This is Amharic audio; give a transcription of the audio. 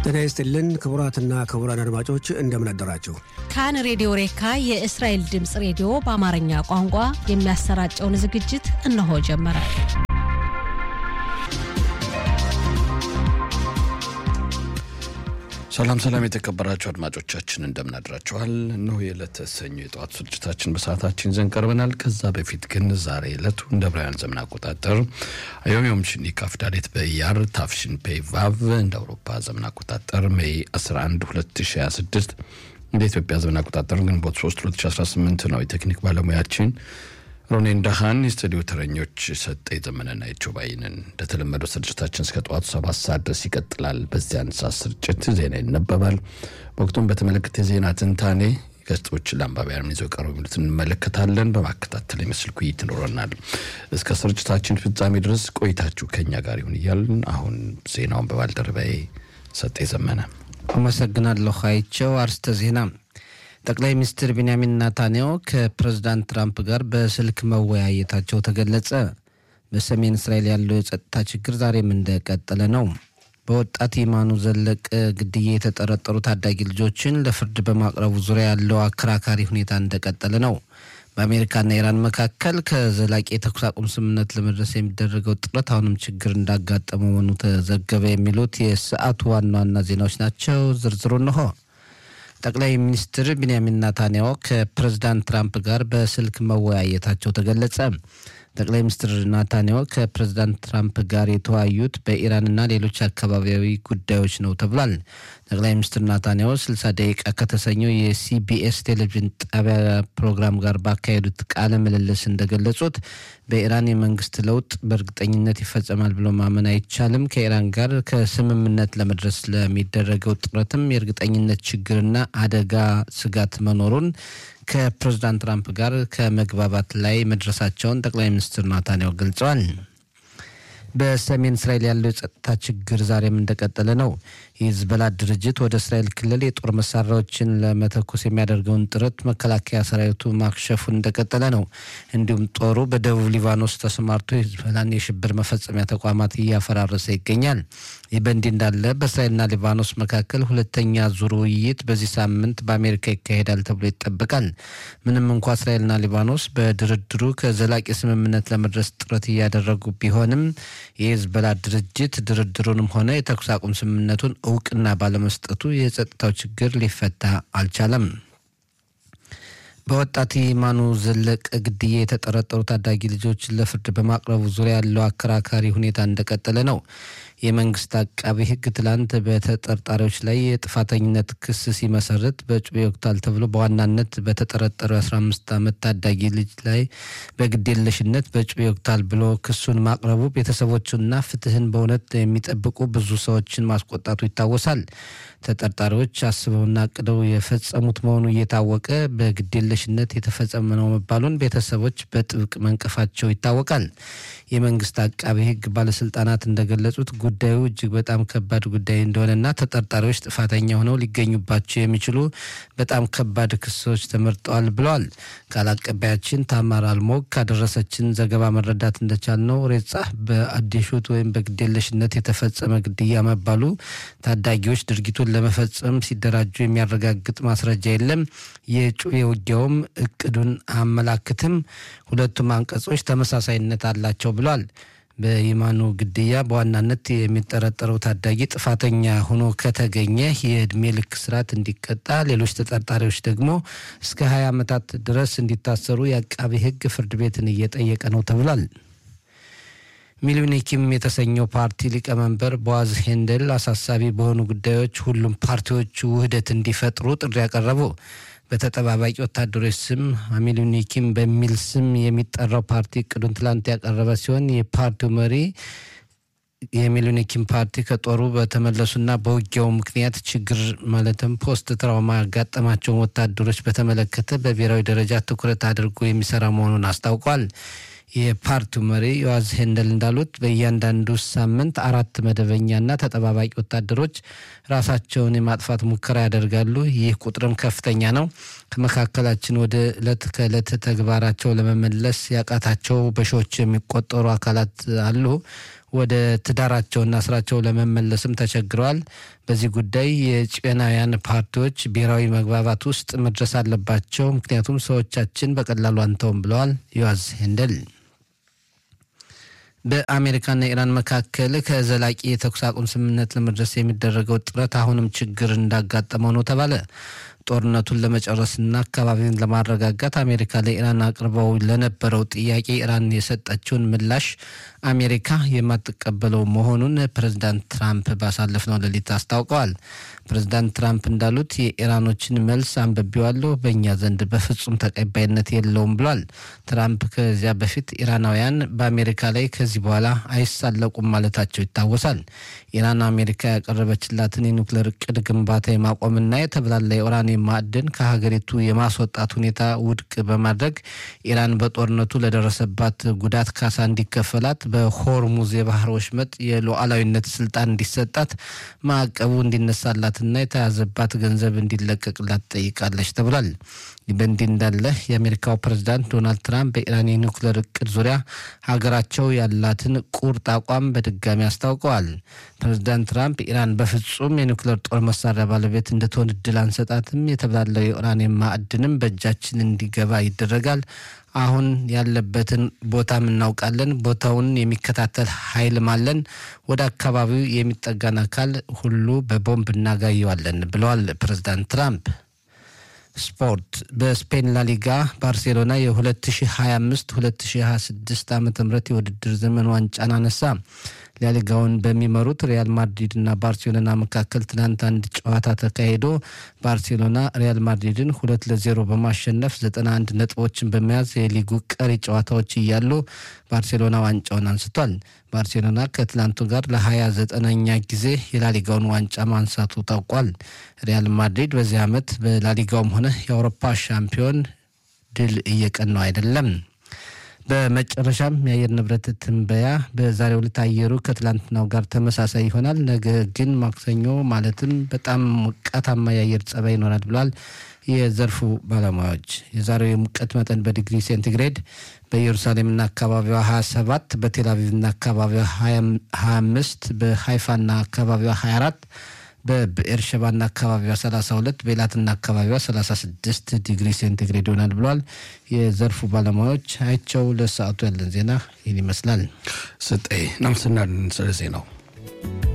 ጤና ይስጥልን ክቡራትና ክቡራን አድማጮች እንደምን አደራችሁ። ካን ሬዲዮ ሬካ የእስራኤል ድምፅ ሬዲዮ በአማርኛ ቋንቋ የሚያሰራጨውን ዝግጅት እነሆ ጀመረ። ሰላም ሰላም፣ የተከበራችሁ አድማጮቻችን እንደምን አድራችኋል? እነሆ የዕለተ ሰኞ የጠዋት ስርጭታችን በሰዓታችን ይዘን ቀርበናል። ከዛ በፊት ግን ዛሬ ዕለቱ እንደ ዕብራውያን ዘመን አቆጣጠር አዮም ዮም ሽኒ ካፍዳሌት በኢያር ታፍሽን ፔ ቫቭ እንደ አውሮፓ ዘመን አቆጣጠር ሜይ 11 2026 እንደ ኢትዮጵያ ዘመን አቆጣጠር ግንቦት 3 2018 ነው። የቴክኒክ ባለሙያችን ሮኔን ዳሃን፣ የስቱዲዮ ተረኞች ሰጠ የዘመነና የቾባይንን። እንደተለመደው ስርጭታችን እስከ ጠዋቱ ሰባት ሰዓት ድረስ ይቀጥላል። በዚያን ሰዓት ስርጭት ዜና ይነበባል። ወቅቱን በተመለከተ የዜና ትንታኔ ገጾች ለአንባቢያን ይዘው ቀርበው የሚሉትን እንመለከታለን። በማከታተል የምስል ውይይት ይኖረናል። እስከ ስርጭታችን ፍጻሜ ድረስ ቆይታችሁ ከኛ ጋር ይሁን እያልን አሁን ዜናውን በባልደረባዬ ሰጠ ዘመነ አመሰግናለሁ። አይቸው አርስተ ዜና ጠቅላይ ሚኒስትር ቢንያሚን ናታንያሁ ከፕሬዝዳንት ትራምፕ ጋር በስልክ መወያየታቸው ተገለጸ። በሰሜን እስራኤል ያለው የጸጥታ ችግር ዛሬም እንደቀጠለ ነው። በወጣት ይማኑ ዘለቀ ግድያ የተጠረጠሩ ታዳጊ ልጆችን ለፍርድ በማቅረቡ ዙሪያ ያለው አከራካሪ ሁኔታ እንደቀጠለ ነው። በአሜሪካና ኢራን መካከል ከዘላቂ የተኩስ አቁም ስምምነት ለመድረስ የሚደረገው ጥረት አሁንም ችግር እንዳጋጠመ መሆኑ ተዘገበ። የሚሉት የሰዓቱ ዋና ዋና ዜናዎች ናቸው። ዝርዝሩ እንሆ። ጠቅላይ ሚኒስትር ቢንያሚን ናታንያሁ ከፕሬዝዳንት ትራምፕ ጋር በስልክ መወያየታቸው ተገለጸ። ጠቅላይ ሚኒስትር ናታንያሁ ከፕሬዝዳንት ትራምፕ ጋር የተወያዩት በኢራንና ሌሎች አካባቢያዊ ጉዳዮች ነው ተብሏል። ጠቅላይ ሚኒስትር ናታንያሁ 60 ደቂቃ ከተሰኘው የሲቢኤስ ቴሌቪዥን ጣቢያ ፕሮግራም ጋር ባካሄዱት ቃለ ምልልስ እንደገለጹት በኢራን የመንግስት ለውጥ በእርግጠኝነት ይፈጸማል ብሎ ማመን አይቻልም። ከኢራን ጋር ከስምምነት ለመድረስ ለሚደረገው ጥረትም የእርግጠኝነት ችግርና አደጋ ስጋት መኖሩን ከፕሬዝዳንት ትራምፕ ጋር ከመግባባት ላይ መድረሳቸውን ጠቅላይ ሚኒስትር ናታንያሁ ገልጸዋል። በሰሜን እስራኤል ያለው የጸጥታ ችግር ዛሬም እንደቀጠለ ነው። የሂዝቦላ ድርጅት ወደ እስራኤል ክልል የጦር መሳሪያዎችን ለመተኮስ የሚያደርገውን ጥረት መከላከያ ሰራዊቱ ማክሸፉን እንደቀጠለ ነው። እንዲሁም ጦሩ በደቡብ ሊባኖስ ተሰማርቶ የሂዝቦላን የሽብር መፈጸሚያ ተቋማት እያፈራረሰ ይገኛል። ይህ በእንዲህ እንዳለ በእስራኤልና ሊባኖስ መካከል ሁለተኛ ዙር ውይይት በዚህ ሳምንት በአሜሪካ ይካሄዳል ተብሎ ይጠበቃል። ምንም እንኳ እስራኤልና ሊባኖስ በድርድሩ ከዘላቂ ስምምነት ለመድረስ ጥረት እያደረጉ ቢሆንም የሂዝቦላ ድርጅት ድርድሩንም ሆነ የተኩስ አቁም ስምምነቱን እውቅና ባለመስጠቱ የጸጥታው ችግር ሊፈታ አልቻለም። በወጣት ይማኑ ዘለቀ ግድያ የተጠረጠሩ ታዳጊ ልጆችን ለፍርድ በማቅረቡ ዙሪያ ያለው አከራካሪ ሁኔታ እንደቀጠለ ነው። የመንግስት አቃቢ ሕግ ትላንት በተጠርጣሪዎች ላይ የጥፋተኝነት ክስ ሲመሰርት በጩቤ ወቅታል ተብሎ በዋናነት በተጠረጠረው የ15 ዓመት ታዳጊ ልጅ ላይ በግዴለሽነት በጩቤ ወቅታል ብሎ ክሱን ማቅረቡ ቤተሰቦቹና ፍትህን በእውነት የሚጠብቁ ብዙ ሰዎችን ማስቆጣቱ ይታወሳል። ተጠርጣሪዎች አስበውና አቅደው የፈጸሙት መሆኑ እየታወቀ በግዴለሽነት የተፈጸመ ነው መባሉን ቤተሰቦች በጥብቅ መንቀፋቸው ይታወቃል። የመንግስት አቃቢ ሕግ ባለስልጣናት እንደገለጹት ጉዳዩ እጅግ በጣም ከባድ ጉዳይ እንደሆነና ተጠርጣሪዎች ጥፋተኛ ሆነው ሊገኙባቸው የሚችሉ በጣም ከባድ ክሶች ተመርጠዋል ብለዋል። ቃል አቀባያችን ታማር አልሞግ ካደረሰችን ዘገባ መረዳት እንደቻልነው ሬጻ በአዲሹት ወይም በግዴለሽነት የተፈጸመ ግድያ መባሉ ታዳጊዎች ድርጊቱን ለመፈጸም ሲደራጁ የሚያረጋግጥ ማስረጃ የለም። የጩቤ ውጊያውም እቅዱን አያመላክትም። ሁለቱም አንቀጾች ተመሳሳይነት አላቸው ብሏል። በይማኑ ግድያ በዋናነት የሚጠረጠረው ታዳጊ ጥፋተኛ ሆኖ ከተገኘ የእድሜ ልክ እስራት እንዲቀጣ፣ ሌሎች ተጠርጣሪዎች ደግሞ እስከ 20 ዓመታት ድረስ እንዲታሰሩ የአቃቢ ሕግ ፍርድ ቤትን እየጠየቀ ነው ተብሏል። ሚሊኒኪም የተሰኘው ፓርቲ ሊቀመንበር ቦዋዝ ሄንደል አሳሳቢ በሆኑ ጉዳዮች ሁሉም ፓርቲዎች ውህደት እንዲፈጥሩ ጥሪ ያቀረቡ በተጠባባቂ ወታደሮች ስም ሚሊኒኪም በሚል ስም የሚጠራው ፓርቲ እቅዱን ትላንት ያቀረበ ሲሆን የፓርቲው መሪ የሚሊኒኪም ፓርቲ ከጦሩ በተመለሱና በውጊያው ምክንያት ችግር ማለትም ፖስት ትራውማ ያጋጠማቸውን ወታደሮች በተመለከተ በብሔራዊ ደረጃ ትኩረት አድርጎ የሚሰራ መሆኑን አስታውቋል። የፓርቲው መሪ ዮዋዝ ሄንደል እንዳሉት በእያንዳንዱ ሳምንት አራት መደበኛና ተጠባባቂ ወታደሮች ራሳቸውን የማጥፋት ሙከራ ያደርጋሉ። ይህ ቁጥርም ከፍተኛ ነው። ከመካከላችን ወደ ዕለት ከዕለት ተግባራቸው ለመመለስ ያቃታቸው በሺዎች የሚቆጠሩ አካላት አሉ። ወደ ትዳራቸውና ስራቸው ለመመለስም ተቸግረዋል። በዚህ ጉዳይ የጭናውያን ፓርቲዎች ብሔራዊ መግባባት ውስጥ መድረስ አለባቸው፣ ምክንያቱም ሰዎቻችን በቀላሉ አንተውም ብለዋል ዮዋዝ ሄንደል። በአሜሪካና ኢራን መካከል ከዘላቂ የተኩስ አቁም ስምምነት ለመድረስ የሚደረገው ጥረት አሁንም ችግር እንዳጋጠመው ነው ተባለ። ጦርነቱን ለመጨረስና አካባቢውን ለማረጋጋት አሜሪካ ለኢራን አቅርበው ለነበረው ጥያቄ ኢራን የሰጠችውን ምላሽ አሜሪካ የማትቀበለው መሆኑን ፕሬዚዳንት ትራምፕ ባሳለፍነው ሌሊት አስታውቀዋል። ፕሬዚዳንት ትራምፕ እንዳሉት የኢራኖችን መልስ አንብቤዋለሁ፣ በእኛ ዘንድ በፍጹም ተቀባይነት የለውም ብሏል። ትራምፕ ከዚያ በፊት ኢራናውያን በአሜሪካ ላይ ከዚህ በኋላ አይሳለቁም ማለታቸው ይታወሳል። ኢራን አሜሪካ ያቀረበችላትን የኒውክሌር እቅድ ግንባታ የማቆምና የተብላላ የኡራኒየም ማዕድን ከሀገሪቱ የማስወጣት ሁኔታ ውድቅ በማድረግ ኢራን በጦርነቱ ለደረሰባት ጉዳት ካሳ እንዲከፈላት በሆርሙዝ የባህር ወሽመጥ የሉዓላዊነት ስልጣን እንዲሰጣት ማዕቀቡ እንዲነሳላትና የተያዘባት ገንዘብ እንዲለቀቅላት ጠይቃለች ተብሏል። በእንዲህ እንዳለ የአሜሪካው ፕሬዝዳንት ዶናልድ ትራምፕ በኢራን የኒውክሌር እቅድ ዙሪያ ሀገራቸው ያላትን ቁርጥ አቋም በድጋሚ አስታውቀዋል። ፕሬዝዳንት ትራምፕ ኢራን በፍጹም የኒውክሌር ጦር መሳሪያ ባለቤት እንድትሆን እድል አንሰጣትም፣ የተብላለው የኡራኒየም ማዕድንም በእጃችን እንዲገባ ይደረጋል። አሁን ያለበትን ቦታም እናውቃለን። ቦታውን የሚከታተል ኃይልም አለን። ወደ አካባቢው የሚጠጋን አካል ሁሉ በቦምብ እናጋየዋለን ብለዋል ፕሬዝዳንት ትራምፕ። ስፖርት በስፔን ላሊጋ ባርሴሎና የ2025-2026 ዓ ም የውድድር ዘመን ዋንጫን አነሳ። ላሊጋውን በሚመሩት ሪያል ማድሪድ እና ባርሴሎና መካከል ትናንት አንድ ጨዋታ ተካሂዶ ባርሴሎና ሪያል ማድሪድን ሁለት ለዜሮ በማሸነፍ 91 ነጥቦችን በመያዝ የሊጉ ቀሪ ጨዋታዎች እያሉ ባርሴሎና ዋንጫውን አንስቷል። ባርሴሎና ከትላንቱ ጋር ለሀያ ዘጠነኛ ጊዜ የላሊጋውን ዋንጫ ማንሳቱ ታውቋል። ሪያል ማድሪድ በዚህ ዓመት በላሊጋውም ሆነ የአውሮፓ ሻምፒዮን ድል እየቀናው አይደለም። በመጨረሻም የአየር ንብረት ትንበያ በዛሬው ዕለት አየሩ ከትላንትናው ጋር ተመሳሳይ ይሆናል። ነገ ግን ማክሰኞ ማለትም በጣም ሞቃታማ የአየር ጸባይ ይኖራል ብሏል የዘርፉ ባለሙያዎች። የዛሬው የሙቀት መጠን በዲግሪ ሴንቲግሬድ በኢየሩሳሌምና አካባቢዋ 27፣ በቴልአቪቭና አካባቢዋ 25፣ በሃይፋና አካባቢዋ 24 በብኤርሸባና አካባቢዋ 32 በኤላትና አካባቢዋ 36 ዲግሪ ሴንቲግሬድ ይሆናል ብለዋል የዘርፉ ባለሙያዎች። አይቸው ለሰዓቱ ያለን ዜና ይህን ይመስላል። ስጤ ናምስናን ስለ ዜናው